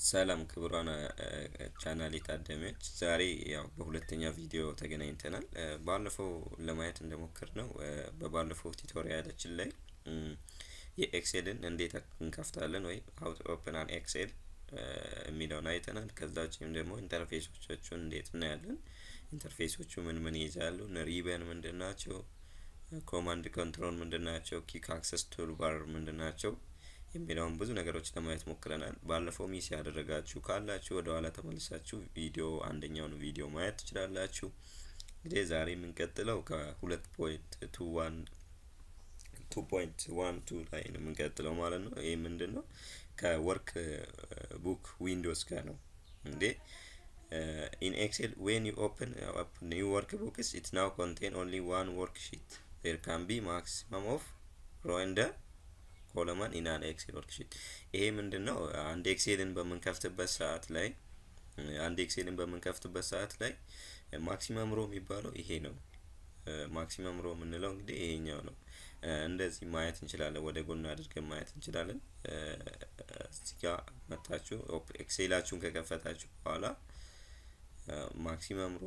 ሰላም ክቡራን ቻናሌ ታዳሚዎች፣ ዛሬ ያው በሁለተኛ ቪዲዮ ተገናኝተናል። ባለፈው ለማየት እንደሞከር ነው በባለፈው ቱቶሪያላችን ላይ የኤክሴልን እንዴት እንከፍታለን ወይ ሀው ቱ ኦፕን አን ኤክሴል የሚለውን አይተናል። ከዛ ውጭም ደግሞ ኢንተርፌሶቻቸውን እንዴት እናያለን። ኢንተርፌሶቹ ምን ምን ይይዛሉ፣ ሪበን ምንድን ናቸው፣ ኮማንድ ኮንትሮል ምንድን ናቸው፣ ኪክ አክሰስ ቱል ባር ምንድን ናቸው የሚለውን ብዙ ነገሮች ለማየት ሞክረናል። ባለፈው ሚስ ያደረጋችሁ ካላችሁ ወደ ኋላ ተመልሳችሁ ቪዲዮ አንደኛውን ቪዲዮ ማየት ትችላላችሁ። እንግዲህ ዛሬ የምንቀጥለው ከሁለት ፖይንት ቱ ዋን ቱ ፖይንት ዋን ቱ ላይ ነው የምንቀጥለው ማለት ነው። ይህ ምንድን ነው? ከወርክ ቡክ ዊንዶውስ ጋር ነው እንዴ ኢን ኤክሴል ዌን ዩ ኦፕን ኒው ወርክ ቡክስ ኢት ናው ኮንቴን ኦንሊ ዋን ወርክ ሺት ዴር ካን ቢ ማክሲመም ኦፍ ሮ እንደ ኮለማን ኢናን ኤክሴል ወርክሺት። ይሄ ምንድን ነው? አንድ ኤክሴልን በምንከፍትበት ሰዓት ላይ አንድ ኤክሴልን በምንከፍትበት ሰዓት ላይ ማክሲመም ሮ የሚባለው ይሄ ነው። ማክሲመም ሮ የምንለው እንግዲህ ይሄኛው ነው። እንደዚህ ማየት እንችላለን። ወደ ጎን አድርገን ማየት እንችላለን። እዚህ ጋር መታችሁ ኤክሴላችሁን ከከፈታችሁ በኋላ ማክሲመም ሮ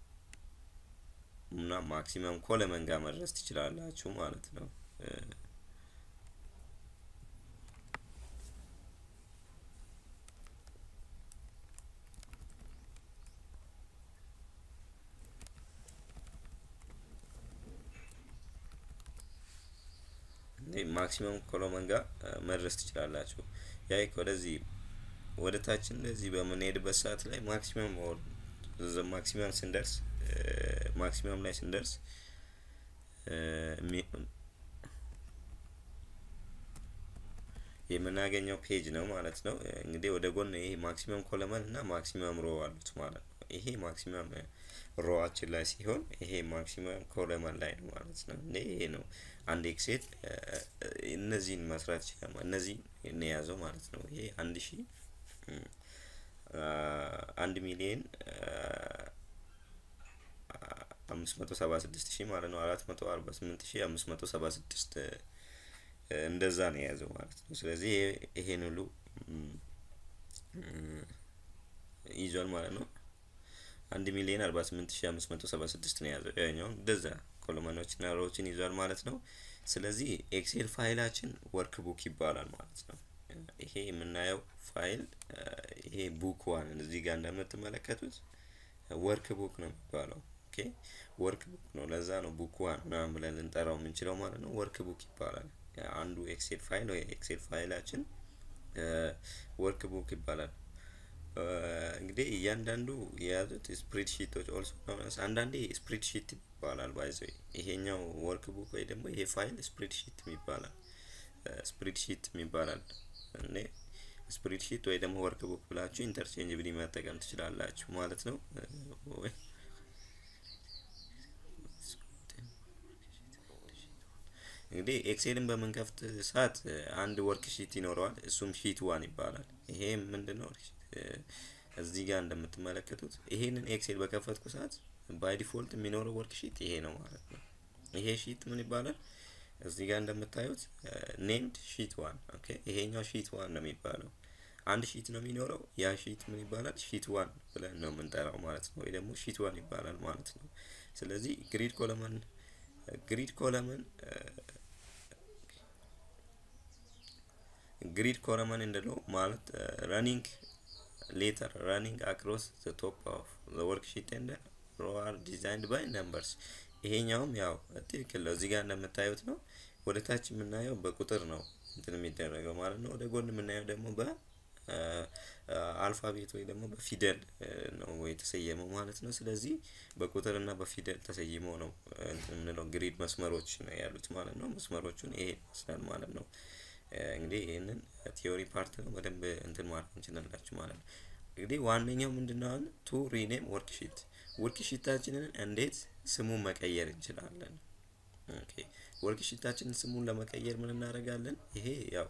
እና ማክሲመም ኮለመን ጋር መድረስ ትችላላችሁ ማለት ነው። ማክሲመም ኮሎመን ጋር መድረስ ትችላላችሁ። ያ ወደዚህ ወደ ታች እንደዚህ በምንሄድበት ሰዓት ላይ ማክሲመም ማክሲመም ስንደርስ ማክሲመም ላይ ስንደርስ የምናገኘው ፔጅ ነው ማለት ነው። እንግዲህ ወደ ጎን ይሄ ማክሲመም ኮለመን እና ማክሲመም ሮ አሉት ማለት ነው። ይሄ ማክሲመም ሮዋችን ላይ ሲሆን ይሄ ማክሲመም ኮለመን ላይ ነው ማለት ነው። እንዴ ይሄ ነው አንድ ኤክሴል እነዚህን መስራት ይችላል። እነዚህን የያዘው ማለት ነው። ይሄ አንድ ሺ አንድ ሚሊየን አምስት መቶ ሰባ ስድስት ሺህ ማለት ነው። አራት መቶ አርባ ስምንት ሺህ አምስት መቶ ሰባ ስድስት እንደዛ ነው የያዘው ማለት ነው። ስለዚህ ይሄን ሁሉ ይዟል ማለት ነው። አንድ ሚሊዮን አርባ ስምንት ሺ አምስት መቶ ሰባ ስድስት ነው የያዘው። ያኛው እንደዛ ኮሎመኖችና ሮዎችን ይዟል ማለት ነው። ስለዚህ ኤክሴል ፋይላችን ወርክ ቡክ ይባላል ማለት ነው። ይሄ የምናየው ፋይል ይሄ ቡክ ዋን እዚህ ጋር እንደምትመለከቱት ወርክ ቡክ ነው የሚባለው። ኦኬ ወርክ ቡክ ነው። ለዛ ነው ቡክ ዋን ምናምን ብለን ልንጠራው የምንችለው ማለት ነው። ወርክ ቡክ ይባላል። አንዱ ኤክሴል ፋይል ወይ ኤክሴል ፋይላችን ወርክ ቡክ ይባላል። እንግዲህ እያንዳንዱ የያዙት ስፕሪድሺቶች ኦልሶ አንዳንዴ ስፕሪድሺት ይባላል። ባይዘ ይሄኛው ወርክ ቡክ ወይ ደግሞ ይሄ ፋይል ስፕሪድሺት ይባላል። ስፕሪድሺት ይባላል። እኔ ስፕሪድሺት ወይ ደግሞ ወርክ ቡክ ብላችሁ ኢንተርቼንጅብሊ መጠቀም ትችላላችሁ ማለት ነው። እንግዲህ ኤክሴልን በምንከፍት ሰዓት አንድ ወርክ ሺት ይኖረዋል። እሱም ሺት ዋን ይባላል። ይሄ ምንድን ነው? እዚህ ጋር እንደምትመለከቱት ይሄንን ኤክሴል በከፈትኩ ሰዓት ባይ ዲፎልት የሚኖረው ወርክ ሺት ይሄ ነው ማለት ነው። ይሄ ሺት ምን ይባላል? እዚህ ጋር እንደምታዩት ኔምድ ሺት ዋን። ኦኬ ይሄኛው ሺት ዋን ነው የሚባለው። አንድ ሺት ነው የሚኖረው። ያ ሺት ምን ይባላል? ሺት ዋን ብለን ነው የምንጠራው ማለት ነው። ወይ ደግሞ ሺት ዋን ይባላል ማለት ነው። ስለዚህ ግሪድ ኮለመን ግሪድ ኮለመን ግሪድ ኮለመን እንደለው ማለት ረኒንግ ሌተር ረኒንግ አክሮስ ዘ ቶፕ ኦፍ ዘ ወርክ ሺት ኤንድ ሮ አር ዲዛይንድ ባይ ነምበርስ። ይሄኛውም ያው ትክክል ነው። እዚህ ጋር እንደምታዩት ነው። ወደ ታች የምናየው በቁጥር ነው እንትን የሚደረገው ማለት ነው። ወደ ጎን የምናየው ደግሞ በአልፋቤት ወይ ደግሞ በፊደል ነው የተሰየመው ማለት ነው። ስለዚህ በቁጥር እና በፊደል ተሰይሞ ነው እንትን የምንለው ግሪድ መስመሮች ነው ያሉት ማለት ነው። መስመሮቹን ይሄ ይመስላል ማለት ነው። እንግዲህ ይህንን ቲዮሪ ፓርት ነው በደንብ እንትን ማለት እንችላላችሁ ማለት ነው። እንግዲህ ዋነኛው ምንድነው አሁን ቱ ሪኔም ወርክሺት ወርክሺታችንን እንዴት ስሙን መቀየር እንችላለን? ኦኬ ወርክሺታችንን ስሙን ለመቀየር ምን እናደርጋለን? ይሄ ያው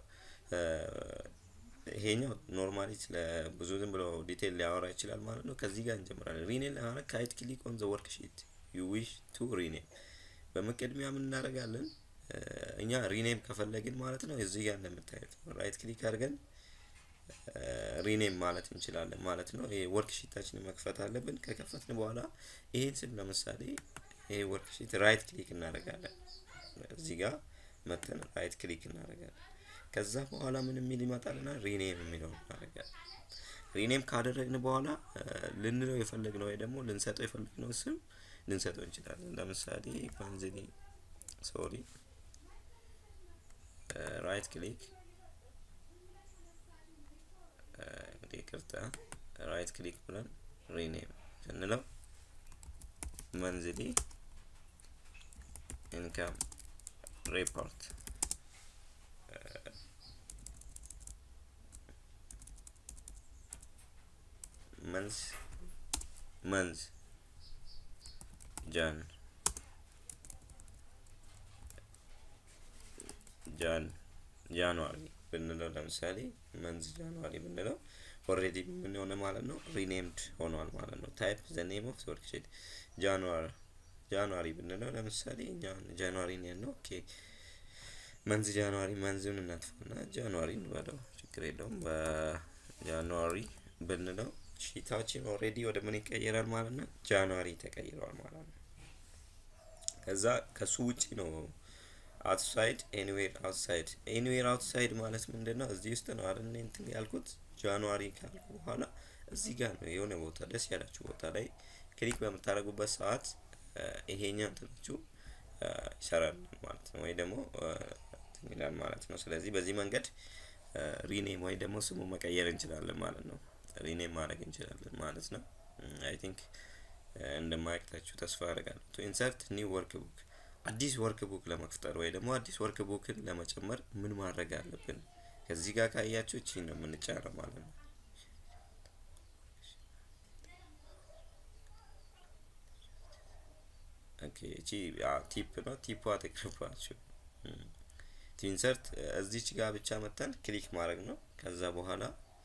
ይሄኛው ኖርማሊ ስለ ብዙ ዝም ብሎ ዲቴል ሊያወራ ይችላል ማለት ነው። ከዚህ ጋር እንጀምራለን። ሪኔም ለማድረግ ካይት ክሊክ ኦን ዘ ወርክሺት ዩ ዊሽ ቱ ሪኔም በመቀድሚያ ምን እናደርጋለን? እኛ ሪኔም ከፈለግን ማለት ነው እዚህ ጋር እንደምታዩት ራይት ክሊክ አድርገን ሪኔም ማለት እንችላለን ማለት ነው። ይሄ ወርክ ሺታችንን መክፈት አለብን። ከከፈትን በኋላ ይሄን ስል ለምሳሌ ይሄ ወርክ ሺት ራይት ክሊክ እናደርጋለን። እዚህ ጋር መተን ራይት ክሊክ እናደርጋለን። ከዛ በኋላ ምን የሚል ይመጣልና ሪኔም የሚለውን እናደርጋለን። ሪኔም ካደረግን በኋላ ልንለው የፈለግነው ወይ ደግሞ ልንሰጠው የፈለግነው ስም ልንሰጠው እንችላለን። ለምሳሌ ፋንዚሊ ሶሪ ራይት ክሊክ እንግዲህ ይቅርታ ራይት ክሊክ ብለን ሪኔም ስንለው መንዝሊ ኢንካም ሪፖርት መንዝ መንዝ ጃን ጃን ጃንዋሪ ብንለው ለምሳሌ መንዝ ጃንዋሪ ብንለው ኦልሬዲ ምን ሆነ ማለት ነው ሪኔምድ ሆኗል ማለት ነው። ታይፕ ዘ ኔም ኦፍ ወርክሺት ጃንዋሪ ጃንዋሪ ብንለው ለምሳሌ እኛ ጃንዋሪ ነው ያልነው። ኦኬ መንዝ ጃንዋሪ መንዝን እናጥፋና ጃንዋሪ እንበለው ችግር የለውም። በጃንዋሪ ብንለው ሺታችን ኦልሬዲ ወደ ምን ይቀየራል ማለት ነው? ጃንዋሪ ተቀይሯል ማለት ነው። ከዛ ከሱ ውጪ ነው አውትሳይድ ኤኒዌር አውትሳይድ ኤኒዌር አውትሳይድ ማለት ምንድን ነው? እዚህ ውስጥ ነው አይደል እንትን ያልኩት ጃንዋሪ ካልኩ በኋላ እዚህ ጋር ነው የሆነ ቦታ ደስ ያላችሁ ቦታ ላይ ክሊክ በምታደርጉበት ሰዓት ይሄኛ እንትናችሁ ይሰራል ማለት ነው፣ ወይ ደግሞ ይላል ማለት ነው። ስለዚህ በዚህ መንገድ ሪኔም ወይ ደግሞ ስሙ መቀየር እንችላለን ማለት ነው። ሪኔም ማድረግ እንችላለን ማለት ነው። አይ ቲንክ እንደማያቅታችሁ ተስፋ አደርጋለሁ። ቱ ኢንሰርት ኒው ወርክ ቡክ አዲስ ወርክ ቡክ ለመፍጠር ወይ ደግሞ አዲስ ወርክ ቡክን ለመጨመር ምን ማድረግ አለብን? ከዚህ ጋር ካያችሁ እቺን ነው የምንጫነው ማለት ነው። ኦኬ እቺ ቲፕ ነው። ቲፕ አትቅርባችሁ። ኢንሰርት እዚች ጋር ብቻ መተን ክሊክ ማድረግ ነው። ከዛ በኋላ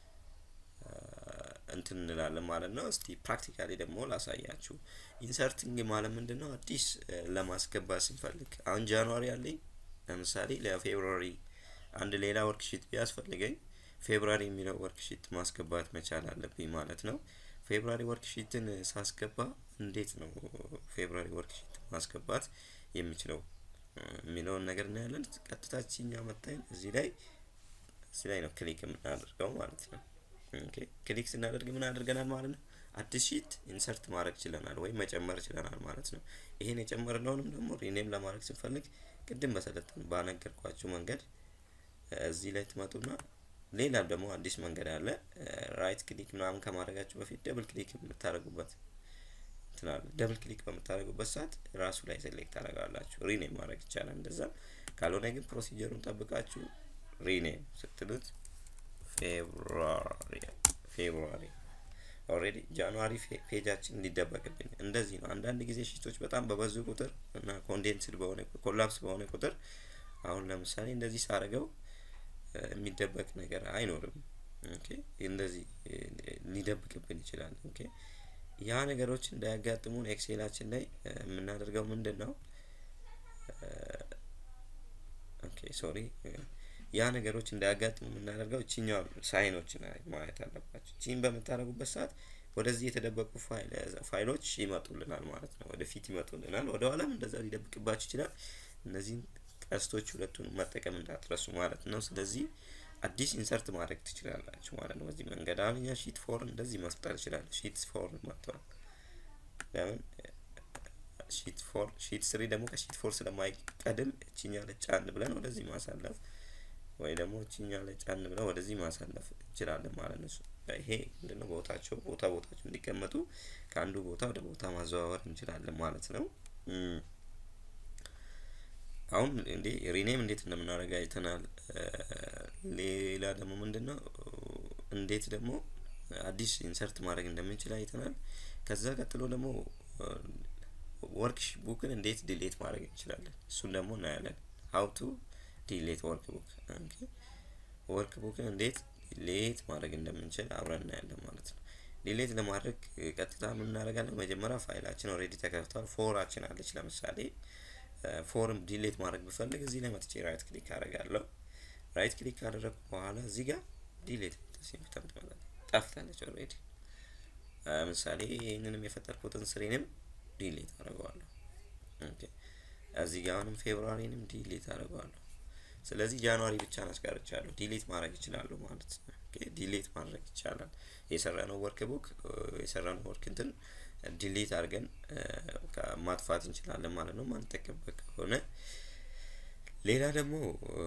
እንትን እንላለን ማለት ነው። እስቲ ፕራክቲካሊ ደግሞ ላሳያችሁ። ኢንሰርቲንግ ማለት ምንድን ነው? አዲስ ለማስገባት ስንፈልግ አሁን ጃንዋሪ አለኝ ለምሳሌ ለፌብሩዋሪ አንድ ሌላ ወርክሺት ቢያስፈልገኝ ፌብሩዋሪ የሚለው ወርክሺት ማስገባት መቻል አለብኝ ማለት ነው። ፌብሩዋሪ ወርክሺትን ሳስገባ እንዴት ነው ፌብሩዋሪ ወርክሺት ማስገባት የሚችለው የሚለውን ነገር እናያለን። ቀጥታችኛ መታኝ እዚህ ላይ እዚህ ላይ ነው ክሊክ የምናደርገው ማለት ነው። ኦኬ ክሊክ ስናደርግ ምን አድርገናል ማለት ነው? አዲስ ሺት ኢንሰርት ማድረግ ችለናል ወይም መጨመር ችለናል ማለት ነው። ይሄን የጨመርነውንም ደግሞ ሪኔም ለማድረግ ስንፈልግ ቅድም በሰለጠን ባነገርኳችሁ መንገድ እዚህ ላይ ትመጡና ሌላ ደግሞ አዲስ መንገድ አለ። ራይት ክሊክ ምናምን ከማድረጋችሁ በፊት ደብል ክሊክ የምታደርጉበት ትናል ደብል ክሊክ በምታደርጉበት ሰዓት ራሱ ላይ ሴሌክት ታደርጋላችሁ። ሪኔም ማድረግ ይቻላል እንደዛ። ካልሆነ ግን ፕሮሲጀሩን ጠብቃችሁ ሪኔም ስትሉት ፌብሩዋሪ ፌብሩዋሪ ኦልሬዲ ጃንዋሪ ፔጃችን ሊደበቅብኝ እንደዚህ ነው። አንዳንድ ጊዜ ሺቶች በጣም በበዙ ቁጥር እና ኮንዴንስድ በሆነ ኮላፕስ በሆነ ቁጥር አሁን ለምሳሌ እንደዚህ ሳደርገው የሚደበቅ ነገር አይኖርም። ኦኬ እንደዚህ ሊደብቅብን ይችላል። ኦኬ ያ ነገሮች እንዳያጋጥሙን ኤክሴላችን ላይ የምናደርገው ምንድን ነው? ኦኬ ሶሪ ያ ነገሮች እንዳያጋጥሙ የምናደርገው እችኛው ሳይኖችን ማየት አለባቸው። ቺን በምታደርጉበት ሰዓት ወደዚህ የተደበቁ ፋይሎች ይመጡልናል ማለት ነው። ወደፊት ይመጡልናል። ወደ ኋላም እንደዛ ሊደብቅባችሁ ይችላል። እነዚህን ቀስቶች ሁለቱን መጠቀም እንዳትረሱ ማለት ነው። ስለዚህ አዲስ ኢንሰርት ማድረግ ትችላላችሁ ማለት ነው። በዚህ መንገድ አሁን እኛ ሺት ፎር እንደዚህ መፍጠር ይችላል። ሺት ፎር መጥቷል። ለምን ሺት ፎር ሺት ስሪ ደግሞ ከሺት ፎር ስለማይቀድም እችኛ ለጫን ብለን ወደዚህ ማሳለፍ ወይ ደግሞ እችኛ ላይ ጫን ብለን ወደዚህ ማሳለፍ እንችላለን ማለት ነው። ይሄ ምንድነው ቦታቸው ቦታ ቦታቸው እንዲቀመጡ ከአንዱ ቦታ ወደ ቦታ ማዘዋወር እንችላለን ማለት ነው። አሁን እንዴ ሪኔም እንዴት እንደምናደርግ አይተናል። ሌላ ደግሞ ምንድነው እንዴት ደግሞ አዲስ ኢንሰርት ማድረግ እንደምንችል አይተናል። ከዛ ቀጥሎ ደግሞ ወርክ ቡክን እንዴት ዲሌት ማድረግ እንችላለን እሱን ደግሞ እናያለን። ሀው ቱ ዲሌት ወርክ ቡክ ወርክ ቡክን እንዴት ዲሌት ማድረግ እንደምንችል አብረን እናያለን ማለት ነው። ዲሌት ለማድረግ ቀጥታ ምን እናደርጋለን? መጀመሪያ ፋይላችን ኦልሬዲ ተከፍቷል። ፎራችን አለች ለምሳሌ ፎርም ዲሌት ማድረግ ብፈልግ እዚህ ላይ መጥቼ ራይት ክሊክ አደርጋለሁ። ራይት ክሊክ ካደረግኩ በኋላ እዚህ ጋር ዲሌት ሲምፕተም ትመጣለች ጠፍታለች ኦልሬዲ ምሳሌ ይህንንም የፈጠርኩትን ስሬንም ዲሌት አደርገዋለሁ ኦኬ እዚህ ጋር አሁንም ፌብሩዋሪንም ዲሌት አደርገዋለሁ ስለዚህ ጃንዋሪ ብቻ አስቀርቻለሁ ዲሌት ማድረግ ይችላለሁ ማለት ነው ዲሌት ማድረግ ይቻላል የሰራነው ወርክ ቡክ የሰራነው ወርክ እንትን ዲሌት አድርገን ማጥፋት እንችላለን ማለት ነው ማንጠቀምበት ከሆነ ሌላ ደግሞ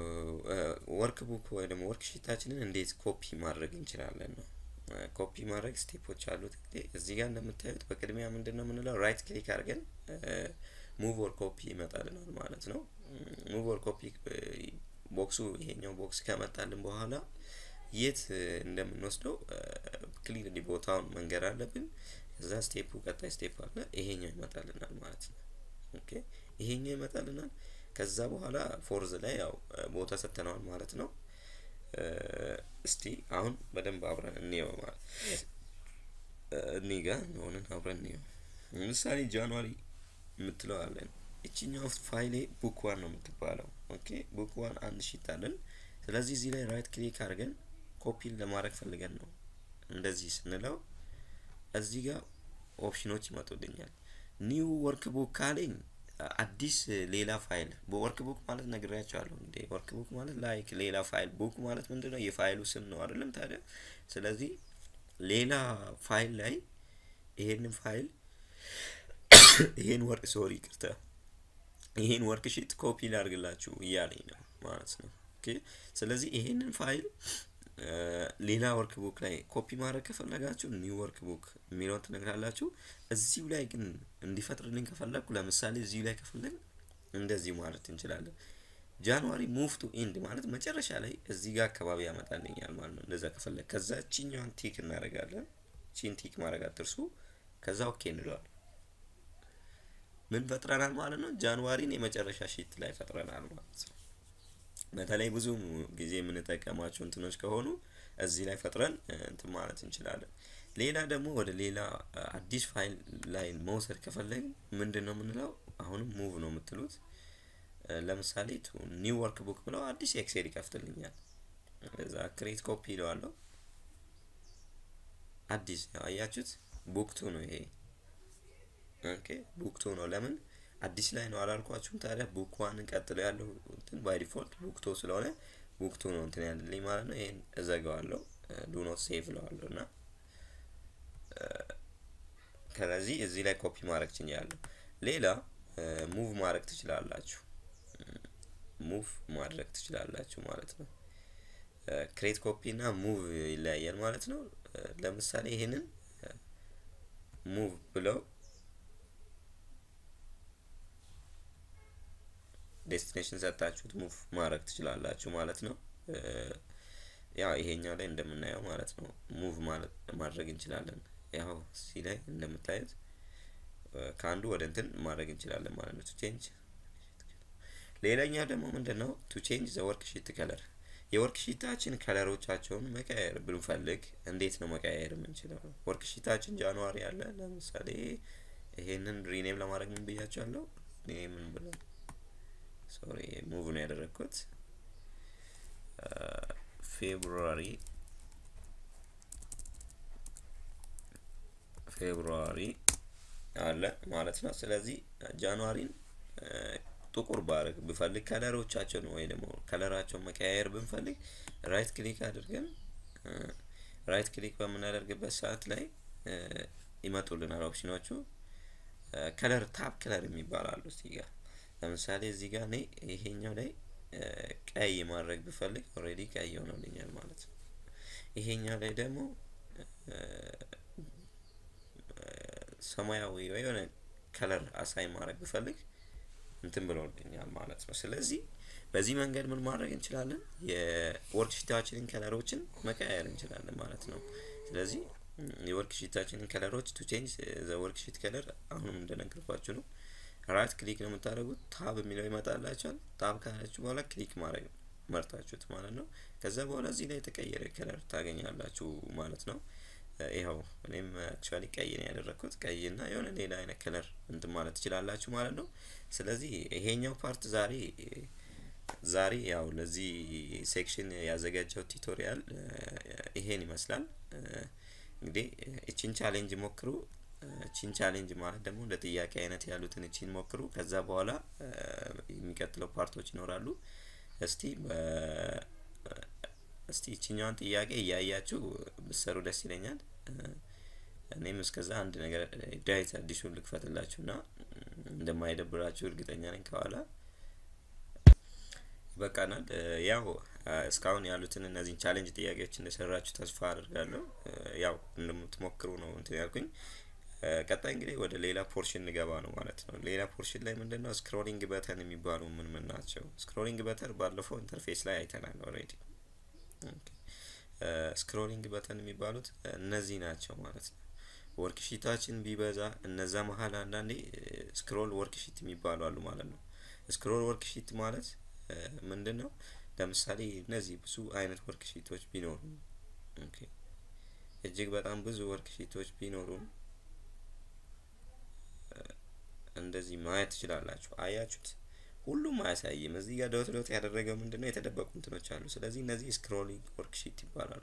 ወርክ ቡክ ወይ ደግሞ ወርክ ሺታችንን እንዴት ኮፒ ማድረግ እንችላለን ነው ኮፒ ማድረግ ስቴፖች አሉት እንግዲህ እዚህ ጋር እንደምታዩት በቅድሚያ ምንድን ነው የምንለው ራይት ክሊክ አድርገን ሙቭ ወር ኮፒ ይመጣልናል ማለት ነው ሙቭ ወር ኮፒ ቦክሱ ይሄኛው ቦክስ ከመጣልን በኋላ የት እንደምንወስደው ክሊርሊ ቦታውን መንገር አለብን እዛ ስቴፑ ቀጣይ ስቴፕ አለ ይሄኛው ይመጣልናል ማለት ነው ኦኬ ይሄኛው ይመጣልናል ከዛ በኋላ ፎርዝ ላይ ያው ቦታ ሰጥተነዋል ማለት ነው እስቲ አሁን በደንብ አብረን እንየው ማለት እኔ ጋር ሆነን አብረን እንየው ምሳሌ ጃንዋሪ የምትለው አለን እችኛው ፋይሌ ቡክ ዋን ነው የምትባለው ኦኬ ቡክ ዋን አንድ ሺት አለን ስለዚህ እዚህ ላይ ራይት ክሊክ አድርገን ኮፒን ለማድረግ ፈልገን ነው እንደዚህ ስንለው እዚህ ጋር ኦፕሽኖች ይመጡልኛል ኒው ወርክ ቡክ ካለኝ አዲስ ሌላ ፋይል በወርክ ቡክ ማለት ነግሬያቸዋለሁ እንዴ ወርክ ቡክ ማለት ላይክ ሌላ ፋይል ቡክ ማለት ምንድን ነው የፋይሉ ስም ነው አይደለም ታዲያ ስለዚህ ሌላ ፋይል ላይ ይሄንን ፋይል ይሄን ወርክ ሶሪ ቅርታ ይሄን ወርክ ሺት ኮፒ ላድርግላችሁ እያለኝ ነው ማለት ነው ኦኬ ስለዚህ ይሄንን ፋይል ሌላ ወርክ ቡክ ላይ ኮፒ ማድረግ ከፈለጋችሁ ኒው ወርክ ቡክ የሚለውን ትነግራላችሁ እዚሁ ላይ ግን እንዲፈጥርልኝ ከፈለግኩ ለምሳሌ እዚሁ ላይ ከፈለግ እንደዚህ ማለት እንችላለን ጃንዋሪ ሙቭ ቱ ኢንድ ማለት መጨረሻ ላይ እዚህ ጋር አካባቢ ያመጣልኛል ማለት ነው እንደዛ ከፈለግ ከዛ ቺኛዋን ቲክ እናደርጋለን ቺን ቲክ ማድረግ አትርሱ ከዛ ኦኬ እንለዋል ምን ፈጥረናል ማለት ነው ጃንዋሪን የመጨረሻ ሺት ላይ ፈጥረናል ማለት ነው በተለይ ብዙ ጊዜ የምንጠቀማቸው እንትኖች ከሆኑ እዚህ ላይ ፈጥረን እንትን ማለት እንችላለን ሌላ ደግሞ ወደ ሌላ አዲስ ፋይል ላይ መውሰድ ከፈለግ ምንድን ነው የምንለው አሁንም ሙቭ ነው የምትሉት ለምሳሌ ቱ ኒው ወርክ ቡክ ብለው አዲስ ኤክሴል ይከፍትልኛል እዛ ክሬት ኮፒ ይለዋለሁ አዲስ አያችሁት ቡክቱ ነው ይሄ ኦኬ ቡክቱ ነው ለምን አዲስ ላይ ነው አላልኳችሁም ታዲያ ቡክ ዋንን ቀጥሎ ያለው እንትን ባይ ዲፎልት ቡክቶ ስለሆነ ቡክቱ ነው እንትን ያለልኝ ማለት ነው ይሄን እዘጋዋለሁ ዱ ኖት ሴቭ ለዋለሁ እና ከዚህ እዚህ ላይ ኮፒ ማድረግ ችኛለሁ ሌላ ሙቭ ማድረግ ትችላላችሁ ሙቭ ማድረግ ትችላላችሁ ማለት ነው ክሬት ኮፒ እና ሙቭ ይለያያል ማለት ነው ለምሳሌ ይሄንን ሙቭ ብለው ዴስቲኔሽን ሰጣችሁት ሙቭ ማድረግ ትችላላችሁ ማለት ነው ያው ይሄኛው ላይ እንደምናየው ማለት ነው ሙቭ ማለት ማድረግ እንችላለን ያው እዚህ ላይ እንደምታዩት ከአንዱ ወደ እንትን ማድረግ እንችላለን ማለት ነው ቱ ቼንጅ ሌላኛው ደግሞ ምንድን ነው ቱ ቼንጅ ዘ ወርክ ሺት ከለር የወርክ ሺታችን ከለሮቻቸውን መቀያየር ብንፈልግ እንዴት ነው መቀያየር የምንችለው ወርክ ሺታችን ጃንዋሪ አለ ለምሳሌ ይሄንን ሪኔም ለማድረግ ምን ብያቸዋለሁ ምን ብለው ሶሪ ሙቭ ነው ያደረግኩት ፌብሩዋሪ ፌብሩዋሪ አለ ማለት ነው ስለዚህ ጃንዋሪን ጥቁር ባረግ ብፈልግ ከለሮቻቸውን ወይ ደግሞ ከለራቸውን መቀያየር ብንፈልግ ራይት ክሊክ አድርገን ራይት ክሊክ በምናደርግበት ሰዓት ላይ ይመጡልናል ኦፕሽኖቹ ከለር ታፕ ከለር የሚባላሉ እዚህ ጋር ለምሳሌ እዚህ ጋር እኔ ይሄኛው ላይ ቀይ ማድረግ ብፈልግ ኦልሬዲ ቀይ ሆኖልኛል ማለት ነው ይሄኛው ላይ ደግሞ ሰማያዊ ወይ የሆነ ከለር አሳይ ማድረግ ብፈልግ እንትን ብሎልኛል ማለት ነው ስለዚህ በዚህ መንገድ ምን ማድረግ እንችላለን የወርክሺታችንን ከለሮችን መቀያየር እንችላለን ማለት ነው ስለዚህ የወርክሺታችንን ከለሮች ቱ ቼንጅ ዘ ወርክሺት ከለር አሁንም እንደነገርኳችሁ ነው ራይት ክሊክ ነው የምታደርጉት ታብ የሚለው ይመጣላችኋል ታብ ካላችሁ በኋላ ክሊክ ማድረግ መርጣችሁት ማለት ነው ከዛ በኋላ እዚህ ላይ የተቀየረ ከለር ታገኛላችሁ ማለት ነው ይኸው እኔም አክቹዋሊ ቀይ ነው ያደረግኩት ቀይ እና የሆነ ሌላ አይነት ከለር እንትን ማለት ትችላላችሁ ማለት ነው ስለዚህ ይሄኛው ፓርት ዛሬ ዛሬ ያው ለዚህ ሴክሽን ያዘጋጀው ቱቶሪያል ይሄን ይመስላል። እንግዲህ እቺን ቻሌንጅ ሞክሩ። እቺን ቻሌንጅ ማለት ደግሞ እንደ ጥያቄ አይነት ያሉትን እቺን ሞክሩ። ከዛ በኋላ የሚቀጥለው ፓርቶች ይኖራሉ። እስቲ እስቲ እቺኛዋን ጥያቄ እያያችሁ ብሰሩ ደስ ይለኛል። እኔም እስከዛ አንድ ነገር ዳዊት አዲሱን ልክፈትላችሁ እና እንደማይደብራችሁ እርግጠኛ ነኝ። ከኋላ ይበቃናል። ያው እስካሁን ያሉትን እነዚህን ቻሌንጅ ጥያቄዎች እንደሰራችሁ ተስፋ አድርጋለሁ። ያው እንደምትሞክሩ ነው እንትን ያልኩኝ። ቀጣይ እንግዲህ ወደ ሌላ ፖርሽን እንገባ ነው ማለት ነው። ሌላ ፖርሽን ላይ ምንድን ነው ስክሮሊንግ በተን የሚባሉ ምን ምን ናቸው? ስክሮሊንግ በተን ባለፈው ኢንተርፌስ ላይ አይተናል ኦልሬዲ። ስክሮሊንግ በተን የሚባሉት እነዚህ ናቸው ማለት ነው። ወርክሺታችን ቢበዛ እነዛ መሀል አንዳንዴ ስክሮል ወርክሺት የሚባሉ አሉ ማለት ነው። ስክሮል ወርክሺት ማለት ምንድን ነው? ለምሳሌ እነዚህ ብዙ አይነት ወርክሺቶች ቢኖሩ እጅግ በጣም ብዙ ወርክሺቶች ቢኖሩም እንደዚህ ማየት ትችላላችሁ። አያችሁት? ሁሉም አያሳይም። እዚህ ጋር ዶት ዶት ያደረገው ምንድን ነው? የተደበቁ እንትኖች አሉ። ስለዚህ እነዚህ ስክሮሊንግ ወርክሺት ይባላሉ።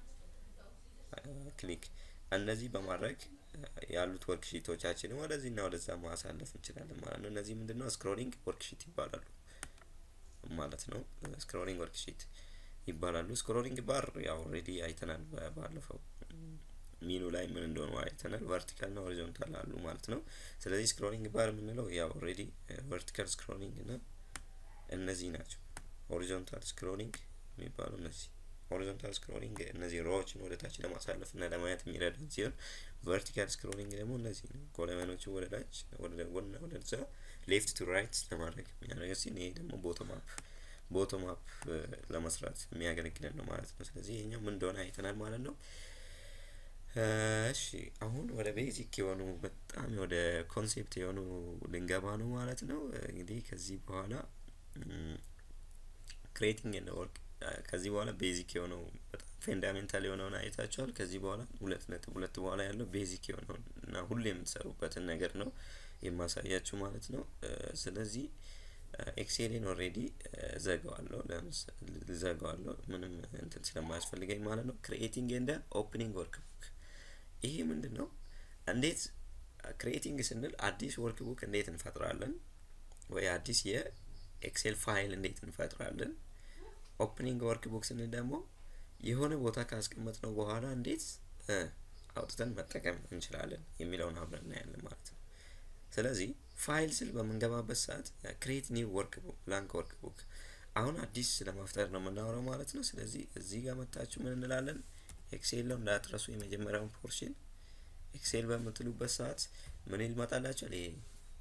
ክሊክ እነዚህ በማድረግ ያሉት ወርክሺቶቻችንን ወደዚህና ወደዛ ማሳለፍ እንችላለን ማለት ነው። እነዚህ ምንድን ነው? ስክሮሊንግ ወርክሺት ይባላሉ ማለት ነው። ስክሮሊንግ ወርክሺት ይባላሉ። ስክሮሊንግ ባር ያው ኦልሬዲ አይተናል ባለፈው ሚኑ ላይ ምን እንደሆነ አይተናል። ቨርቲካል እና ሆሪዞንታል አሉ ማለት ነው። ስለዚህ ስክሮሊንግ ባር የምንለው ያው ኦልሬዲ ቨርቲካል ስክሮሊንግ እና እነዚህ ናቸው። ሆሪዞንታል ስክሮሊንግ የሚባሉ እነዚህ ሆሪዞንታል ስክሮሊንግ እነዚህ ሮዎችን ወደ ታች ለማሳለፍ እና ለማየት የሚረዳን ሲሆን ቨርቲካል ስክሮሊንግ ደግሞ እነዚህ ነው። ኮለመኖችን ወደ ታች ወደ ጎንና ወደ ዛ ሌፍት ቱ ራይት ለማድረግ የሚያደርግ ሲሆን ይሄ ደግሞ ቦቶም አፕ ቦቶም አፕ ለመስራት የሚያገለግለን ነው ማለት ነው። ስለዚህ ይሄኛው ምን እንደሆነ አይተናል ማለት ነው። እሺ አሁን ወደ ቤዚክ የሆኑ በጣም ወደ ኮንሴፕት የሆኑ ልንገባ ነው ማለት ነው። እንግዲህ ከዚህ በኋላ ክሬቲንግ ኤንድ ወርክ ከዚህ በኋላ ቤዚክ የሆነው በጣም ፌንዳሜንታል የሆነውን አይታችኋል። ከዚህ በኋላ ሁለት ነጥብ ሁለት በኋላ ያለው ቤዚክ የሆነውን እና ሁሌ የምትሰሩበትን ነገር ነው የማሳያችሁ ማለት ነው። ስለዚህ ኤክሴልን ኦልሬዲ ዘጋዋለሁ ዘጋዋለሁ ምንም እንትን ስለማያስፈልገኝ ማለት ነው። ክሪኤቲንግ ኤንድ ኦፕኒንግ ወርክ ቡክ ይሄ ምንድን ነው? እንዴት ክሪኤቲንግ ስንል አዲስ ወርክ ቡክ እንዴት እንፈጥራለን ወይ አዲስ የኤክሴል ፋይል እንዴት እንፈጥራለን። ኦፕኒንግ ወርክ ቡክ ስንል ደግሞ የሆነ ቦታ ካስቀመጥ ነው በኋላ እንዴት አውጥተን መጠቀም እንችላለን የሚለውን አብረን እናያለን ማለት ነው። ስለዚህ ፋይል ስል በምንገባበት ሰዓት ክሬት ኒው ወርክ ቡክ ብላንክ ወርክ ቡክ አሁን አዲስ ለመፍጠር ነው የምናወራው ማለት ነው። ስለዚህ እዚህ ጋር መታችሁ ምን እንላለን? ኤክሴል ነው እንዳትረሱ። የመጀመሪያውን ፖርሽን ኤክሴል በምትሉበት ሰዓት ምን ይመጣላችኋል? ይሄ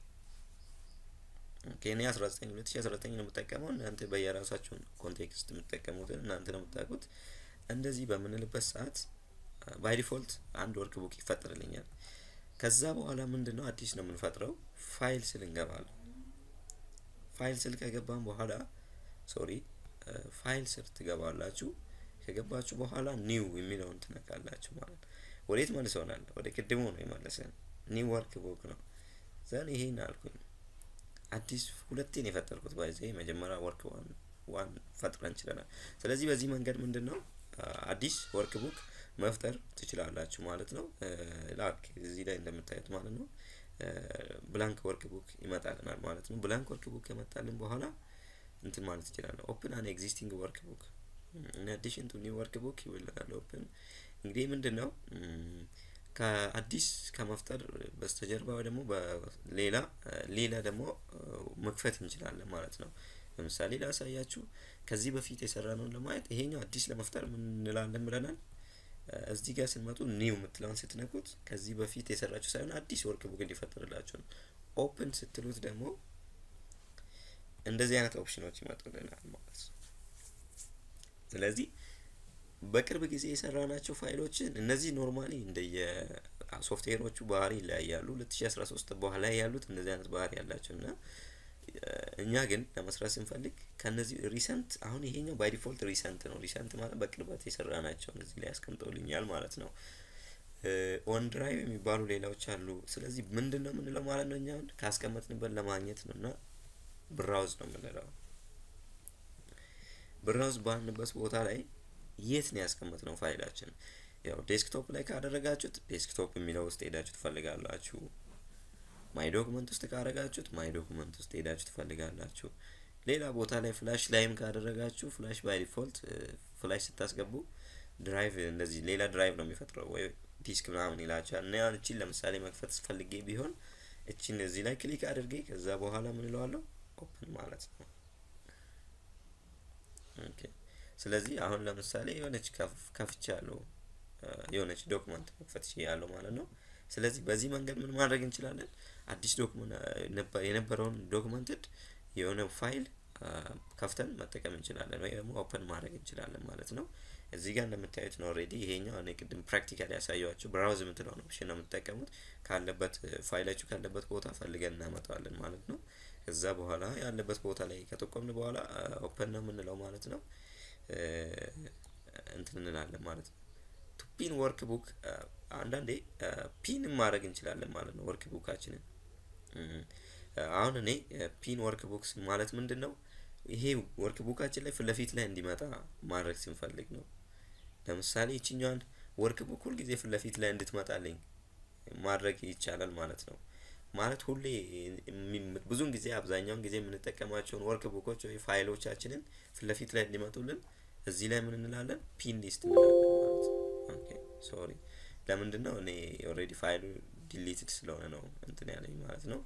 ኬኔ 19 2019 ነው የምጠቀመው። እናንተ በየራሳችሁን ኮንቴክስት የምትጠቀሙትን እናንተ ነው የምታውቁት። እንደዚህ በምንልበት ሰዓት ባይ ዲፎልት አንድ ወርክ ቡክ ይፈጠርልኛል። ከዛ በኋላ ምንድን ነው አዲስ ነው የምንፈጥረው። ፋይል ስል እንገባለን። ፋይል ስል ከገባን በኋላ ሶሪ ፋይል ስር ትገባላችሁ። ከገባችሁ በኋላ ኒው የሚለውን ትነካላችሁ ማለት ነው። ወዴት መልሰውናል? ወደ ቅድሙ ነው የመለሰን። ኒው ወርክ ቡክ ነው ዘን ይሄን አልኩኝ። አዲስ ሁለቴን የፈጠርኩት ባይዘ መጀመሪያ ወርክ ዋን ዋን ፈጥረን ችለናል። ስለዚህ በዚህ መንገድ ምንድን ነው አዲስ ወርክ ቡክ መፍጠር ትችላላችሁ ማለት ነው። ላክ እዚህ ላይ እንደምታዩት ማለት ነው ብላንክ ወርክ ቡክ ይመጣልናል ማለት ነው። ብላንክ ወርክ ቡክ ከመጣልን በኋላ እንትን ማለት ይችላለን። ኦፕን አን ኤግዚስቲንግ ወርክ ቡክ ኢን አዲሽን ቱ ኒው ወርክ ቡክ ይውልናል። ኦፕን እንግዲህ ምንድን ነው ከአዲስ ከመፍጠር በስተጀርባ ደግሞ በሌላ ሌላ ደግሞ መክፈት እንችላለን ማለት ነው። ለምሳሌ ላሳያችሁ። ከዚህ በፊት የሰራነውን ለማየት ይሄኛው አዲስ ለመፍጠር ምን እንላለን ብለናል። እዚህ ጋር ስንመጡ ኒው የምትለውን ስትነኩት ከዚህ በፊት የሰራችሁ ሳይሆን አዲስ ወርክ ቡክ እንዲፈጠርላችሁ ነው። ኦፕን ስትሉት ደግሞ እንደዚህ አይነት ኦፕሽኖች ይመጡልናል ማለት ነው። ስለዚህ በቅርብ ጊዜ የሰራናቸው ፋይሎችን እነዚህ ኖርማሊ እንደየ ሶፍትዌሮቹ ባህሪ ይለያያሉ። 2013 በኋላ ያሉት እንደዚህ አይነት ባህሪ ያላቸው እና እኛ ግን ለመስራት ስንፈልግ ከነዚህ ሪሰንት አሁን ይሄኛው ባይ ዲፎልት ሪሰንት ነው። ሪሰንት ማለት በቅርበት የሰራ ናቸው እዚህ ላይ ያስቀምጠውልኛል ማለት ነው። ኦን ድራይቭ የሚባሉ ሌላዎች አሉ። ስለዚህ ምንድን ነው የምንለው ማለት ነው እኛ ካስቀመጥንበት ለማግኘት ነው እና ብራውዝ ነው የምንለው። ብራውዝ ባንበት ቦታ ላይ የት ነው ያስቀመጥነው ፋይላችን? ያው ዴስክቶፕ ላይ ካደረጋችሁት ዴስክቶፕ የሚለው ውስጥ ሄዳችሁ ትፈልጋላችሁ። ማይ ዶክመንት ውስጥ ካደረጋችሁት ማይ ዶክመንት ውስጥ ሄዳችሁ ትፈልጋላችሁ። ሌላ ቦታ ላይ ፍላሽ ላይም ካደረጋችሁ ፍላሽ ባይ ዲፎልት ፍላሽ ስታስገቡ ድራይቭ እንደዚህ ሌላ ድራይቭ ነው የሚፈጥረው ወይ ዲስክ ምናምን ይላቸዋል። እና ያን እቺን ለምሳሌ መክፈት ስፈልጌ ቢሆን እቺን እዚህ ላይ ክሊክ አድርጌ ከዛ በኋላ ምን እለዋለሁ ኦፕን ማለት ነው። ኦኬ ስለዚህ አሁን ለምሳሌ የሆነች ከፍቻለሁ የሆነች ዶክመንት መክፈት ያለው ማለት ነው። ስለዚህ በዚህ መንገድ ምን ማድረግ እንችላለን? አዲስ ዶክመንት የነበረውን ዶክመንትድ የሆነ ፋይል ከፍተን መጠቀም እንችላለን ወይ ደግሞ ኦፕን ማድረግ እንችላለን ማለት ነው። እዚህ ጋር እንደምታዩት ነው ኦልሬዲ ይሄኛው እኔ ቅድም ፕራክቲካል ያሳየኋችሁ ብራውዝ የምትለው ነው ኦፕሽን ነው የምትጠቀሙት ካለበት ፋይላችሁ ካለበት ቦታ ፈልገን እናመጣዋለን ማለት ነው። ከዛ በኋላ ያለበት ቦታ ላይ ከጠቆምን በኋላ ኦፕን ነው የምንለው ማለት ነው። እንትን እንላለን ማለት ነው። ቱ ፒን ወርክ ቡክ አንዳንዴ ፒን ማድረግ እንችላለን ማለት ነው። ወርክ ቡካችንን አሁን እኔ ፒን ወርክ ቡክስ ማለት ምንድን ነው? ይሄ ወርክ ቡካችን ላይ ፊት ለፊት ላይ እንዲመጣ ማድረግ ስንፈልግ ነው። ለምሳሌ ይችኛዋን ወርክ ቡክ ሁልጊዜ ፊት ለፊት ላይ እንድትመጣልኝ ማድረግ ይቻላል ማለት ነው። ማለት ሁሌ ብዙውን ጊዜ አብዛኛውን ጊዜ የምንጠቀማቸውን ወርክ ቡኮች ወይ ፋይሎቻችንን ፊት ለፊት ላይ እንዲመጡልን እዚህ ላይ ምን እንላለን? ፒን ሊስት እንላለን ማለት ነው። ኦኬ ሶሪ፣ ለምንድን ነው እኔ ኦልሬዲ ፋይሉ ዲሊትድ ስለሆነ ነው እንትን ያለኝ ማለት ነው።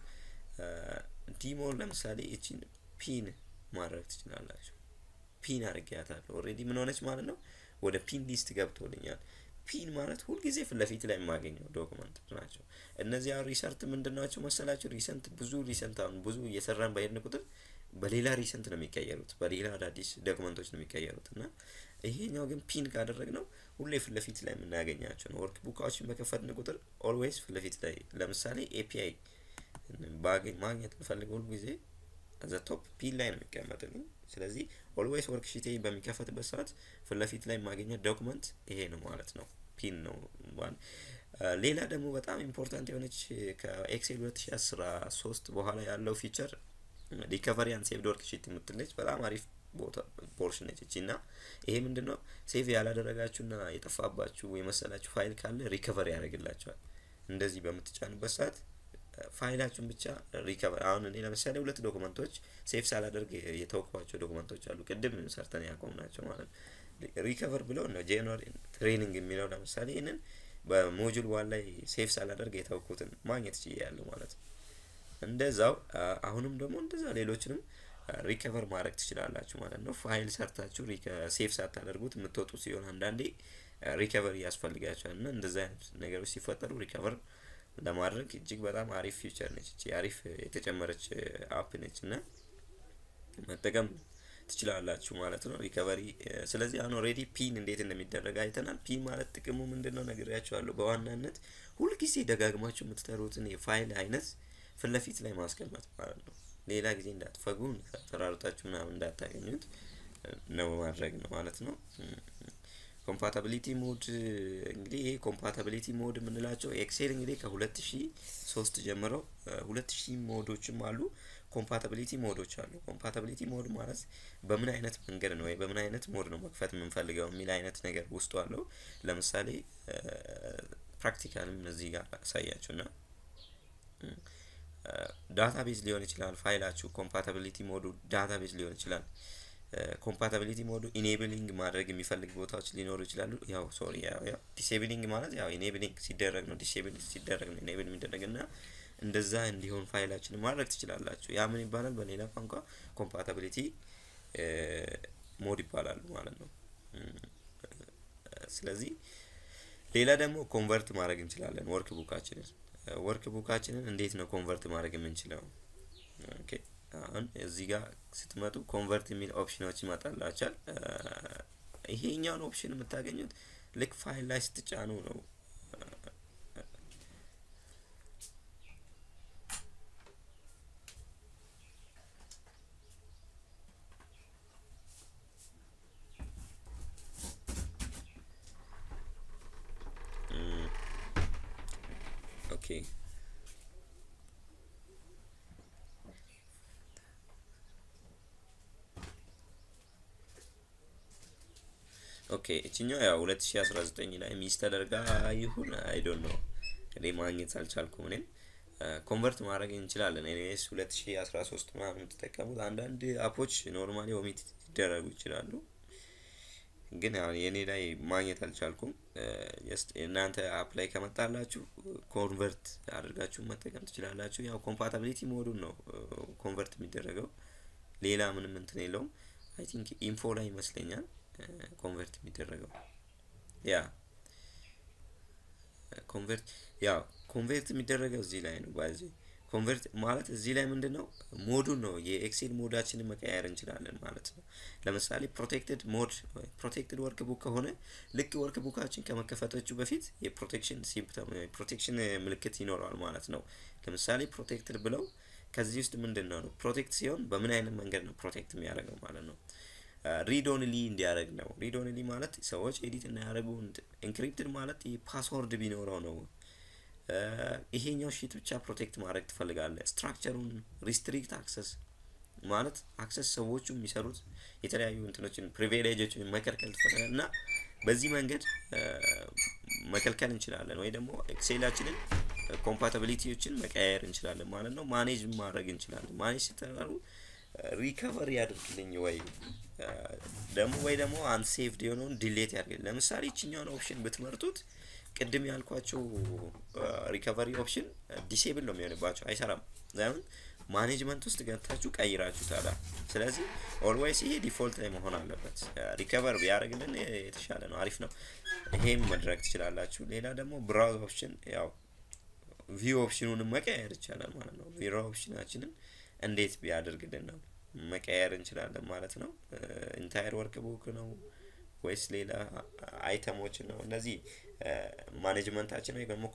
ዲሞ ለምሳሌ እቺን ፒን ማድረግ ትችላላችሁ። ፒን አድርጊያታለሁ ኦልሬዲ ምን ሆነች ማለት ነው። ወደ ፒን ሊስት ገብቶልኛል። ፒን ማለት ሁልጊዜ ፊት ለፊት ላይ የማገኘው ዶክመንት ናቸው። እነዚህ አሁን ሪሰርት ምንድን ናቸው መሰላችሁ? ሪሰንት ብዙ ሪሰንት አሁን ብዙ እየሰራን በሄድን ቁጥር በሌላ ሪሰንት ነው የሚቀየሩት፣ በሌላ አዳዲስ ዶክመንቶች ነው የሚቀየሩት እና ይሄኛው ግን ፒን ካደረግ ነው ሁሌ ፊት ለፊት ላይ የምናገኛቸው ነው። ወርክ ቡካዎችን በከፈትን ቁጥር ኦልዌይስ ፊት ለፊት ላይ ለምሳሌ ኤፒአይ ባገኝ ማግኘት ብፈልግ ሁሉ ጊዜ ዘ ቶፕ ፒን ላይ ነው የሚቀመጥልኝ። ስለዚህ ኦልዌይስ ወርክ ሺቴ በሚከፈትበት ሰዓት ፊት ለፊት ላይ የማገኘት ዶክመንት ይሄ ነው ማለት ነው። ፒን ነው። ሌላ ደግሞ በጣም ኢምፖርታንት የሆነች ከኤክሴል ሁለት ሺ አስራ ሶስት በኋላ ያለው ፊቸር ሪከቨሪ አንድ ሴቭድ ወርክ ሺት የምትለች በጣም አሪፍ ቦታ ፖርሽን ነች እቺ እና ይሄ ምንድን ነው ሴቭ ያላደረጋችሁና የጠፋባችሁ የመሰላችሁ ፋይል ካለ ሪከቨሪ ያደርግላችኋል። እንደዚህ በምትጫኑበት ሰዓት ፋይላችሁን ብቻ ሪከቨር አሁን እኔ ለምሳሌ ሁለት ዶክመንቶች ሴፍ ሳላደርግ የተወኳቸው ዶክመንቶች አሉ ቅድም ሰርተን ያቆምናቸው ማለት ነው። ሪከቨር ብለው ነው ጄንዋሪ ትሬኒንግ የሚለው ለምሳሌ ይህንን በሞጁል ዋን ላይ ሴፍ ሳላደርግ የተወኩትን ማግኘት ችያለሁ ማለት ነው። እንደዛው አሁንም ደግሞ እንደዛ ሌሎችንም ሪከቨር ማድረግ ትችላላችሁ ማለት ነው። ፋይል ሰርታችሁ ሴፍ ሳታደርጉት የምትወጡ ሲሆን አንዳንዴ ሪከቨሪ ያስፈልጋቸዋል እና እንደዛ አይነት ነገሮች ሲፈጠሩ ሪከቨር ለማድረግ እጅግ በጣም አሪፍ ፊውቸር ነች። እቺ አሪፍ የተጨመረች አፕ ነች እና መጠቀም ትችላላችሁ ማለት ነው። ሪከቨሪ ስለዚህ አሁን ኦልሬዲ ፒን እንዴት እንደሚደረግ አይተናል። ፒን ማለት ጥቅሙ ምንድን ነው ነግሬያችኋለሁ። በዋናነት ሁልጊዜ ደጋግማችሁ የምትጠሩትን የፋይል አይነት ፊት ለፊት ላይ ማስቀመጥ ማለት ነው። ሌላ ጊዜ እንዳትፈጉ ተራርጣችሁ ምናምን እንዳታገኙት ነው ማድረግ ነው ማለት ነው። ኮምፓታቢሊቲ ሞድ እንግዲህ ይሄ ኮምፓታቢሊቲ ሞድ የምንላቸው ኤክሴል እንግዲህ ከሁለት ሺ ሶስት ጀምረው ሁለት ሺህ ሞዶችም አሉ። ኮምፓታቢሊቲ ሞዶች አሉ። ኮምፓታቢሊቲ ሞድ ማለት በምን አይነት መንገድ ነው ወይ በምን አይነት ሞድ ነው መክፈት የምንፈልገው የሚል አይነት ነገር ውስጡ አለው። ለምሳሌ ፕራክቲካልም እዚህ ጋር አሳያችሁና ዳታቤዝ ሊሆን ይችላል ፋይላችሁ ኮምፓታቢሊቲ ሞዱ ዳታቤዝ ሊሆን ይችላል። ኮምፓታቢሊቲ ሞዱ ኢኔብሊንግ ማድረግ የሚፈልግ ቦታዎች ሊኖሩ ይችላሉ። ያው ሶሪ ያው ያው ዲሴብሊንግ ማለት ያው ኢኔብሊንግ ሲደረግ ነው ዲሴብል ሲደረግ ነው ኢኔብል የሚደረግ እና እንደዛ እንዲሆን ፋይላችንን ማድረግ ትችላላችሁ። ያ ምን ይባላል? በሌላ ቋንቋ ኮምፓታቢሊቲ ሞድ ይባላሉ ማለት ነው። ስለዚህ ሌላ ደግሞ ኮንቨርት ማድረግ እንችላለን ወርክ ቡካችንን ወርክ ቡካችንን እንዴት ነው ኮንቨርት ማድረግ የምንችለው? ኦኬ አሁን እዚህ ጋር ስትመጡ ኮንቨርት የሚል ኦፕሽኖች ይመጣላችኋል። ይሄኛውን ኦፕሽን የምታገኙት ልክ ፋይል ላይ ስትጫኑ ነው። ኦኬ ኦኬ እችኛው ያው ሁለት ሺ አስራ ዘጠኝ ላይ ሚስ ተደርጋ ይሁን አይ ዶንት ኖ እኔ ማግኘት አልቻልኩም። እኔም ኮንቨርት ማድረግ እንችላለን። ኤኒዌይስ ሁለት ሺ አስራ ሶስት ምናምን የምትጠቀሙት አንዳንድ አፖች ኖርማሊ ኦሚት ሊደረጉ ይችላሉ። ግን ያው የኔ ላይ ማግኘት አልቻልኩም። ጀስት እናንተ አፕ ላይ ከመጣላችሁ ኮንቨርት አድርጋችሁ መጠቀም ትችላላችሁ። ያው ኮምፓታቢሊቲ ሞዱን ነው ኮንቨርት የሚደረገው ሌላ ምንም እንትን የለውም። አይ ቲንክ ኢንፎ ላይ ይመስለኛል ኮንቨርት የሚደረገው ያ ኮንቨርት ያው ኮንቨርት የሚደረገው እዚህ ላይ ነው። ባዚ ኮንቨርት ማለት እዚህ ላይ ምንድን ነው ሞዱን ነው የኤክሴል ሞዳችንን መቀየር እንችላለን ማለት ነው። ለምሳሌ ፕሮቴክትድ ሞድ ፕሮቴክትድ ወርክ ቡክ ከሆነ ልክ ወርክ ቡካችን ከመከፈቶቹ በፊት የፕሮቴክሽን ሲምፕተም ፕሮቴክሽን ምልክት ይኖረዋል ማለት ነው። ለምሳሌ ፕሮቴክትድ ብለው ከዚህ ውስጥ ምንድን ነው ነው ፕሮቴክት ሲሆን በምን አይነት መንገድ ነው ፕሮቴክት የሚያደርገው ማለት ነው። ሪድ ኦንሊ እንዲያደርግ ነው። ሪድ ኦንሊ ማለት ሰዎች ኤዲት እንዳያደርጉ፣ ኢንክሪፕትድ ማለት ፓስወርድ ቢኖረው ነው። ይሄኛው ሺት ብቻ ፕሮቴክት ማድረግ ትፈልጋለህ። ስትራክቸሩን ሪስትሪክት አክሰስ ማለት አክሰስ ሰዎቹ የሚሰሩት የተለያዩ እንትኖችን ፕሪቪሌጆችን መከልከል ትፈልጋለህ እና በዚህ መንገድ መከልከል እንችላለን ወይ ደግሞ ኤክሴላችንን ኮምፓታቢሊቲዎችን መቀያየር እንችላለን ማለት ነው። ማኔጅ ማድረግ እንችላለን። ማኔጅ ስተሩ ሪከቨር ያደርግልኝ ወይ ደግሞ ወይ ደግሞ አንሴቭድ የሆነውን ዲሌት ያደርግልኝ። ለምሳሌ ይችኛውን ኦፕሽን ብትመርጡት ቅድም ያልኳቸው ሪከቨሪ ኦፕሽን ዲሴብል ነው የሚሆንባቸው፣ አይሰራም። ለምን ማኔጅመንት ውስጥ ገብታችሁ ቀይራችሁ ታዳ። ስለዚህ ኦልዌይስ ይሄ ዲፎልት ላይ መሆን አለበት። ሪከቨር ቢያደርግልን የተሻለ ነው፣ አሪፍ ነው። ይሄም መድረግ ትችላላችሁ። ሌላ ደግሞ ብራውዝ ኦፕሽን ያው ቪው ኦፕሽኑንም መቀየር ይቻላል ማለት ነው። ቪው ኦፕሽናችንን እንዴት ቢያደርግልን ነው መቀየር እንችላለን ማለት ነው። ኢንታየር ወርክ ቡክ ነው ወይስ ሌላ አይተሞችን ነው? እነዚህ ማኔጅመንታችን ወይ ደግሞ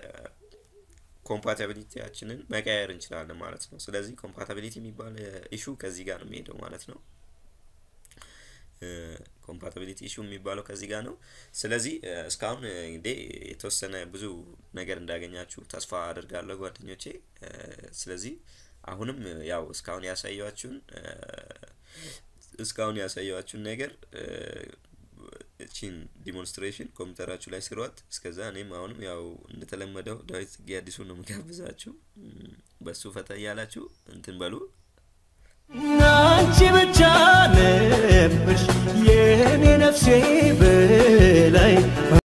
ኮምፓታቢሊቲያችንን መቀየር እንችላለን ማለት ነው። ስለዚህ ኮምፓታቢሊቲ የሚባል ኢሹ ከዚህ ጋር ነው የሚሄደው ማለት ነው። ኮምፓታቢሊቲ ኢሹ የሚባለው ከዚህ ጋር ነው። ስለዚህ እስካሁን እንግዲህ የተወሰነ ብዙ ነገር እንዳገኛችሁ ተስፋ አድርጋለሁ ጓደኞቼ። ስለዚህ አሁንም ያው እስካሁን ያሳያችሁን እስካሁን ያሳያችሁን ነገር እቺን ዲሞንስትሬሽን ኮምፒውተራችሁ ላይ ስሯት። እስከዛ እኔም አሁንም ያው እንደተለመደው ዳዊት ጽጌ አዲሱ ነው የምጋብዛችሁ። በሱ ፈታ እያላችሁ እንትን በሉ። አንቺ ብቻ ነበርሽ የኔ ነፍሴ በላይ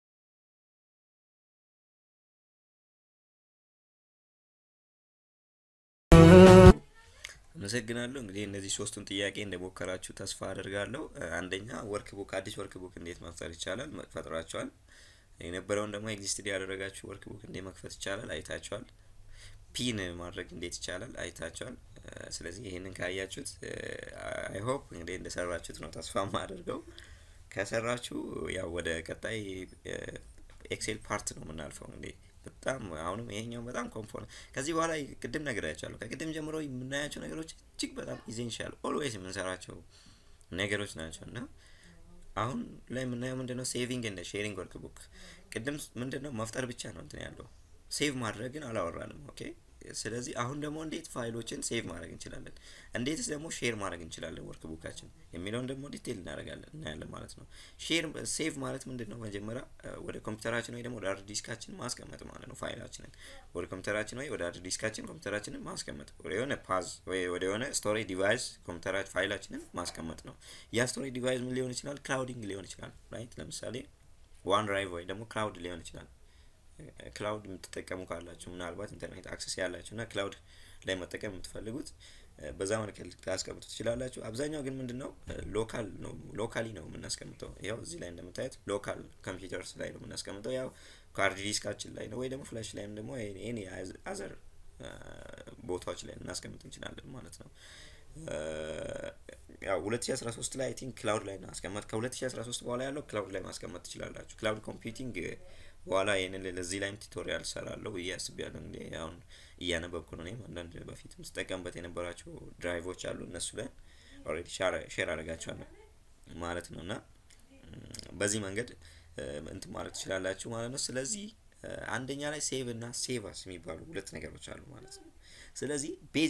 አመሰግናለሁ። እንግዲህ እነዚህ ሶስቱን ጥያቄ እንደሞከራችሁ ተስፋ አደርጋለሁ። አንደኛ ወርክ ቡክ አዲስ ወርክ ቡክ እንዴት መፍጠር ይቻላል? ፈጥራችኋል። የነበረውን ደግሞ ኤግዚስትድ ያደረጋችሁ ወርክ ቡክ እንዴት መክፈት ይቻላል? አይታችኋል። ፒን ማድረግ እንዴት ይቻላል? አይታችኋል። ስለዚህ ይህንን ካያችሁት አይ ሆፕ እንግዲህ እንደሰራችሁት ነው ተስፋ ማደርገው። ከሰራችሁ ያው ወደ ቀጣይ ኤክሴል ፓርት ነው የምናልፈው እንግዲህ በጣም አሁንም ይሄኛው በጣም ኮምፖነንት ከዚህ በኋላ ቅድም ነግሬያቸዋለሁ። ከቅድም ጀምሮ የምናያቸው ነገሮች እጅግ በጣም ኢዜንሻል ኦልዌይስ የምንሰራቸው ነገሮች ናቸው እና አሁን ላይ የምናየው ምንድነው ሴቪንግ እንደ ሼሪንግ ወርክ ቡክ ቅድም ምንድነው መፍጠር ብቻ ነው እንትን ያለው ሴቭ ማድረግን አላወራንም። ኦኬ ስለዚህ አሁን ደግሞ እንዴት ፋይሎችን ሴቭ ማድረግ እንችላለን፣ እንዴትስ ደግሞ ሼር ማድረግ እንችላለን ወርክ ቡካችን የሚለውን ደግሞ ዲቴል እናደርጋለን እናያለን ማለት ነው። ሼር ሴቭ ማለት ምንድን ነው? መጀመሪያ ወደ ኮምፒውተራችን ወይ ደግሞ ወደ ሃርድ ዲስካችን ማስቀመጥ ማለት ነው። ፋይላችንን ወደ ኮምፒውተራችን ወይ ወደ ሃርድ ዲስካችን ኮምፒውተራችንን ማስቀመጥ ወደ የሆነ ፓዝ ወይ ወደ የሆነ ስቶሬጅ ዲቫይስ ኮምፒውተራችን ፋይላችንን ማስቀመጥ ነው። ያ ስቶሬጅ ዲቫይስ ምን ሊሆን ይችላል? ክላውዲንግ ሊሆን ይችላል። ራይት ለምሳሌ ዋን ድራይቭ ወይ ደግሞ ክላውድ ሊሆን ይችላል። ክላውድ የምትጠቀሙ ካላችሁ ምናልባት ኢንተርኔት አክሰስ ያላችሁ እና ክላውድ ላይ መጠቀም የምትፈልጉት በዛ መልክ ላስቀምጡ ትችላላችሁ። አብዛኛው ግን ምንድን ነው ሎካል ነው ሎካሊ ነው የምናስቀምጠው። ያው እዚህ ላይ እንደምታዩት ሎካል ኮምፒውተርስ ላይ ነው የምናስቀምጠው። ያው ካርድ ዲስካችን ላይ ነው ወይ ደግሞ ፍላሽ ላይም ደግሞ ኤኒ አዘር ቦታዎች ላይ ልናስቀምጥ እንችላለን ማለት ነው። ያው 2013 ላይ አይ ቲንክ ክላውድ ላይ ማስቀመጥ ከ2013 በኋላ ያለው ክላውድ ላይ ማስቀመጥ ትችላላችሁ። ክላውድ ኮምፒውቲንግ በኋላ ይህንን ለዚህ ላይም ቱቶሪያል ሰራለሁ ብዬ አስቤያለሁ። እንግዲህ አሁን እያነበብኩ ነው። እኔም አንዳንድ በፊት ስጠቀምበት የነበራቸው ድራይቮች አሉ እነሱ ላይ ኦልሬዲ ሼር አደርጋቸዋለሁ ማለት ነው እና በዚህ መንገድ እንትን ማለት ትችላላችሁ ማለት ነው። ስለዚህ አንደኛ ላይ ሴቭ እና ሴቫስ የሚባሉ ሁለት ነገሮች አሉ ማለት ነው። ስለዚህ ቤዚክ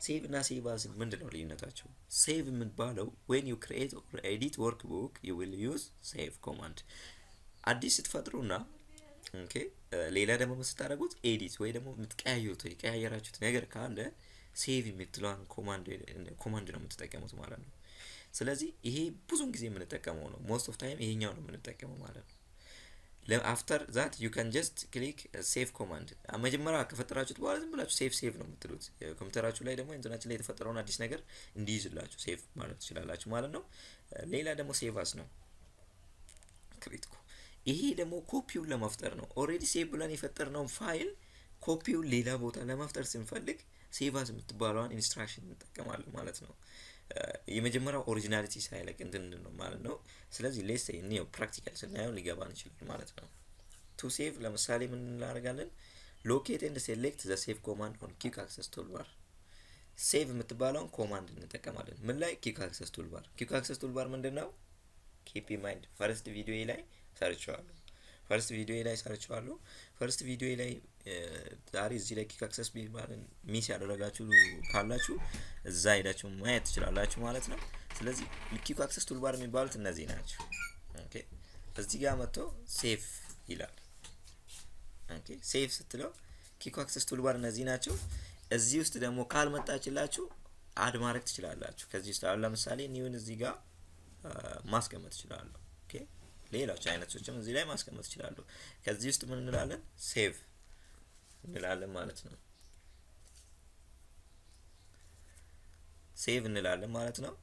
ሴቭ እና ሴቭ አስ ምንድን ነው ልዩነታቸው? ሴቭ የምትባለው ዌን ዩ ክሪኤት ኦር ኤዲት ወርክ ቡክ ዩ ዊል ዩዝ ሴቭ ኮማንድ አዲስ ስትፈጥሩና ኦኬ ሌላ ደግሞ ስታደርጉት ኤዲት ወይ ደግሞ የምትቀያየሩት የቀያየራችሁት ነገር ካለ ሴቭ የምትለዋን ኮማንድ ኮማንድ ነው የምትጠቀሙት ማለት ነው። ስለዚህ ይሄ ብዙን ጊዜ የምንጠቀመው ነው። ሞስት ኦፍ ታይም ይሄኛው ነው የምንጠቀመው ማለት ነው። አፍተር ዛት ዩ ካን ጀስት ክሊክ ሴቭ ኮማንድ መጀመሪያ ከፈጠራችሁት በኋላ ዝም ብላችሁ ሴቭ ሴቭ ነው የምትሉት። ኮምፒውተራችሁ ላይ ደግሞ ኢንተርኔት ላይ የተፈጠረውን አዲስ ነገር እንዲይዝላችሁ ሴቭ ማለት ትችላላችሁ ማለት ነው። ሌላ ደግሞ ሴቭ አስ ነው ክሪትኮ ይሄ ደግሞ ኮፒውን ለመፍጠር ነው። ኦልሬዲ ሴቭ ብለን የፈጠርነውን ፋይል ኮፒውን ሌላ ቦታ ለመፍጠር ስንፈልግ ሴቭ አስ የምትባለዋን ኢንስትራክሽን እንጠቀማለን ማለት ነው። የመጀመሪያው ኦሪጂናሊቲ ሳይለቅ እንትን ነው ማለት ነው። ስለዚህ ሌስ እኒው ፕራክቲካል ስናየው ሊገባን ይችላል ማለት ነው። ቱ ሴቭ ለምሳሌ ምን እናደርጋለን? ሎኬት ኤንድ ሴሌክት ዘ ሴቭ ኮማንድ ኦን ኪክ አክሰስ ቱልባር። ሴቭ የምትባለውን ኮማንድ እንጠቀማለን። ምን ላይ? ኪክ አክሰስ ቱልባር። ኪክ አክሰስ ቱልባር ምንድን ነው? ኪፕ ማይንድ ፈርስት ቪዲዮ ላይ ሰርቸዋለሁ። ፈርስት ቪዲዮ ላይ ሰርቸዋለሁ። ፈርስት ቪዲዮ ላይ ዛሬ እዚህ ላይ ኪክ አክሰስ ቢባልን ሚስ ያደረጋችሁ ካላችሁ እዛ ሄዳችሁ ማየት ትችላላችሁ ማለት ነው። ስለዚህ ኪክ አክሰስ ቱልባር የሚባሉት እነዚህ ናቸው። ኦኬ እዚህ ጋር መጥቶ ሴፍ ይላል። ኦኬ ሴፍ ስትለው ኪክ አክሰስ ቱልባር እነዚህ ናቸው። እዚህ ውስጥ ደግሞ ካልመጣችላችሁ አድ ማድረግ ትችላላችሁ። ከዚህ ውስጥ አሁን ለምሳሌ ኒውን እዚህ ጋር ማስቀመጥ ትችላለሁ። ኦኬ ሌሎች አይነቶችም እዚህ ላይ ማስቀመጥ ይችላሉ። ከዚህ ውስጥ ምን እንላለን? ሴቭ እንላለን ማለት ነው። ሴቭ እንላለን ማለት ነው።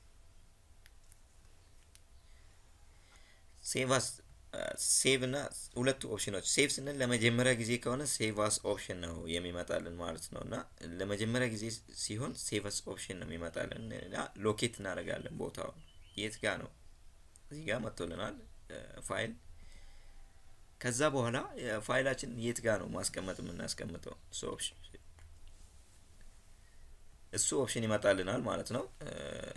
ሴቭ አስ ሴቭ እና ሁለቱ ኦፕሽኖች ሴቭ ስንል ለመጀመሪያ ጊዜ ከሆነ ሴቭ አስ ኦፕሽን ነው የሚመጣልን ማለት ነው። እና ለመጀመሪያ ጊዜ ሲሆን ሴቭ አስ ኦፕሽን ነው የሚመጣልን እና ሎኬት እናደርጋለን ቦታውን የት ጋር ነው እዚህ ጋር መጥቶልናል ፋይል ከዛ በኋላ ፋይላችን የት ጋር ነው ማስቀመጥ የምናስቀምጠው እሱ ኦፕሽን እሱ ኦፕሽን ይመጣልናል ማለት ነው